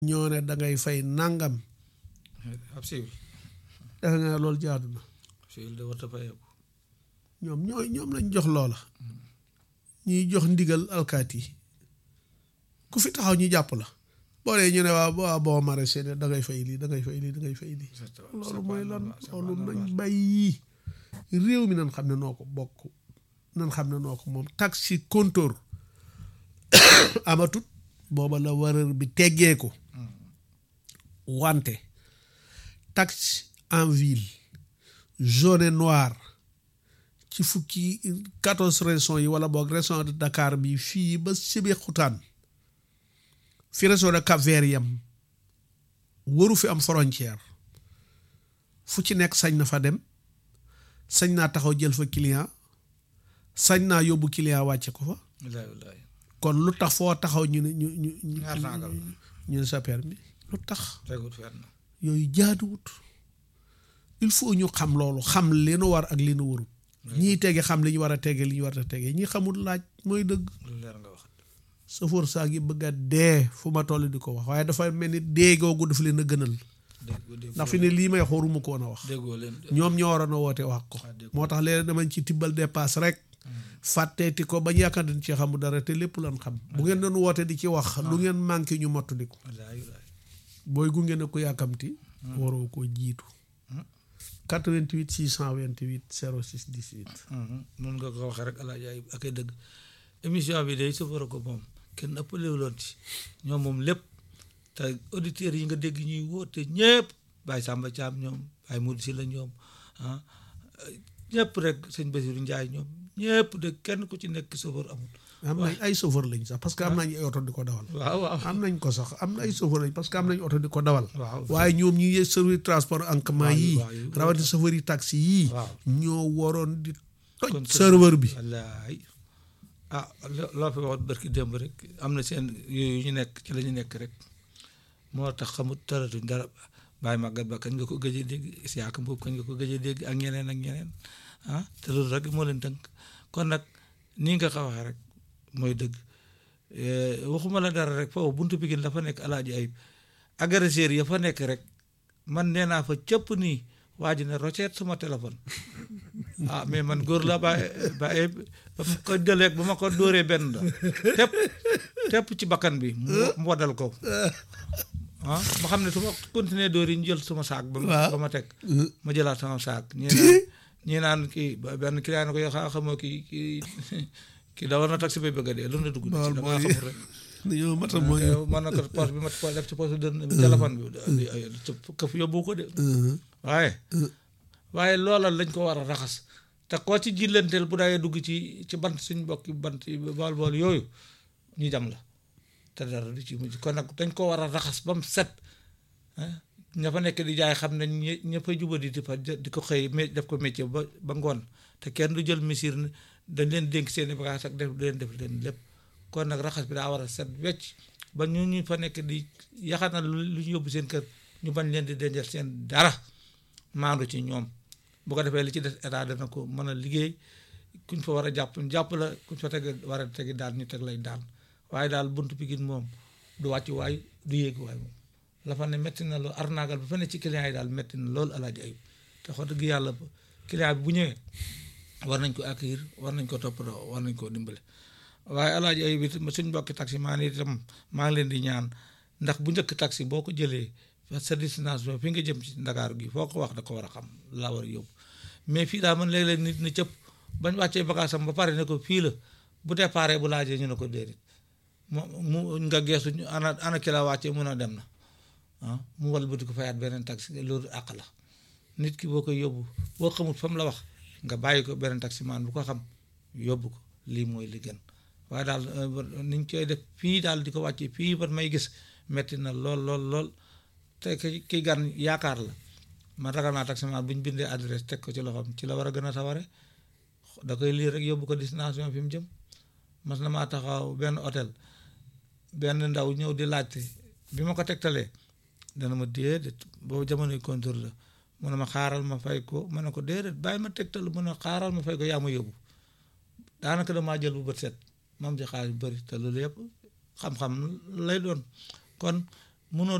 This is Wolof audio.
ñoo ne da ngay fay nangam ab civil defe nga ne loolu jaadu na civil de warta fayeeku ñoom ñooy ñoom lañ jox loola ñuy jox ndigal alkaati yi ku fi taxaw ñu jàpp la boo dee ñu ne waa waa boo maraîcher ne da ngay fay lii da ngay fay lii da ngay fay lii loolu mooy lan loolu nañ bàyyi réew mi nan xam ne noo ko bokk nan xam ne noo ko moom taxi compteur amatut booba la warer bi teggeeku wante taxe en ville jaune et noir ci fukki quatorze régions yi wala boog région de Dakar bi fii ba Sébikotane fi région de Cap-Vert yam waru fi am frontière fu ci nekk sañ na fa dem sañ naa taxaw jël fa client sañ naa yóbbu client wàcce ko fa wallaay wallaay kon lu tax foo taxaw ñu ne ñu ñu ñu ñaar tàngal ñu ne sa permis lu tax tegut fenn yooyu jaaduwut il faut ñu xam loolu xam li nu war ak li nu warut ñii tege xam li ñu war a tege li ñu war a tege ñi xamul laaj mooy dëgg lu leer nga wax safoor saa gi bëgg a dee fu ma toll di ko wax waaye dafa mel ni dee googu daf leen a gënal déggoo déggoo ndax fi ne lii may xoruma ko woon a wax déggoo leen ñoom ñoo waroon a woote wax ko Ah, dégg moo tax léeg damañ ci tibbal dépasse rek fàtteeti ko bañ yaakaar dañ ci xamu dara te lépp lan xam bu ngeen doon woote di ci wax lu ngeen manqué ñu mottali ko wallaay wallaay booy gunge ne ko yàkkamti waroo ko jiitu 88 628 06 18 noonu nga ko waxee rek alaaji ay ak ay dëgg émission bi day safara ko moom kenn ëppalewuloon ci ñoom moom lépp te auditeurs yi nga dégg ñuy woote ñëpp Baye Samba Thiam ñoom Baye Moudou Sylla ñoom ah ñëpp rek sëñ Bassirou Ndiaye ñoom ñëpp de kenn ku ci nekk safar amul am nañ ay chauffeur lañ sax parce que am nañ ay oto di ko dawal waaw waaw am nañ ko sax am na ay chauffeur lañ parce que am nañ oto di ko dawal waaw waaye ñoom ñi yee service transport en commun waaw, yii waaw, yu- rawati chauffeur yi taxi yii waaw. ñoo waroon di toj Kon serveur bi wallaay ah lo- loo fi waxoon barki démb rek am na seen yooyu ñu nekk ci la ñu nekk rek moo tax xamut taratuñ dara bàyyi màggat ba kañ nga ko gëj a dégg siyaaka boobu kañ nga ko gëj a dégg ak ñeneen ak ñeneen ah te loolu rek moo leen tënk kon nag nii nga ko waxee rek mooy dëgg Eh, waxuma la dara rek foofu buntu Pikine dafa nekk alaaji ayib agresseur ya fa nekk rek man nee naa fa cëpp nii waa ji ne roceet sama téléphone ah mais man góor la ba ba ba ma ko jëlee ba ma ko dóoree benn la tepp tepp ci bakkan bi mu mu waddal ko ah ma xam ne su ma continuer dóor yi ñu jël sama saak ba ma ba ma teg ma jëlaat sama saak ñii naan ñii naan kii ba benn client ne ko yow xaa xamoo kii kii kii dawal na taxi bay bëgg a dee lu na dugg na ci Loolu da ngaa mooy- xamul rek dañoo mata mooy yow man na ko poche bi ma po- def ci poche dën téléphone bi di ay këf yóbbu ko de waaye waaye loola lañ ko war a raxas te koo ci jillanteel bu daayee dugg ci ci bant suñ mbokki bant yi bool bool yooyu ñu jam la te dara du ci mujj kon nag dañ ko war a raxas ba mu set ah ña fa nekk di jaay xam ne ñi ña fa jubadi di fa di ko xëy me- def ko métier ba ba ngoon te kenn du jël misir ne dañ leen dénk seeni bagage ak def leen def leen lépp kon nag raxas bi daa war a set wecc ba ñu ñu fa nekk di yaxanal lu lu ñu yóbbu seen kër ñu bañ leen di denjal seen dara maandu ci ñoom bu ko defee li ci des état dana ko mën a liggéey kuñ fa war a jàpp ñu jàpp la kuñ fa teg war a tegi daal ñu teg lay daal waaye daal buntu Pikine moom du wàcc waay du yéeg waay moom la fa ne métti na lool arnaagal ba fa ne ci client yi daal métti na lool alaaji ayib te wax dëgg yàlla client bi bu ñëwee war nañ ko accueillir war nañ ko toppatoo war nañ koo dimbale waaye alaaji ayib it suñ mbokki taxi maa ni itam maa ngi leen di ñaan ndax bu njëkk taxi boo ko jëlee sa destination fi nga jëm ci Ndakaaru gi foo ko wax da ko war a xam laa war a yóbbu mais fii daal man léeg-léeg nit ni cëpp bañ wàccee bagage am ba pare ne ko fii la bu déparé bu laajee ñu ne ko déedéet mu mu nga geesu ñu ana ana ki la wàccee mun a dem na ah mu wal bëti ko fayaat beneen taxi loolu àq la nit ki boo koy yóbbu boo xamut fa mu la wax nga bàyyi ko beneen taximaan bu ko xam yóbbu ko lii mooy li gën waaye daal niñ koy def fii daal di ko wàccee fii ba may gis metti na lool lool lool te ki ki gan yaakaar la man ragal naa taximaan bu ñu bindee adresse teg ko ci loxoom ci la war a gën a saware da koy lii rek yóbbu ko destination fi mu jëm mas na maa taxaw benn hôtel benn ndaw ñëw di laajte bi ma ko tegtalee dana ma déedéet boobu jamonoy contour la mu ne ma xaaral ma fay ko ma ne ko déedéet bàyyi ma tegtal mu ne xaaral ma fay ko yaa ma yóbbu daanaka damaa jël bu bët set mam ci xaalis bu bëri te loolu yëpp xam-xam lay doon kon munoo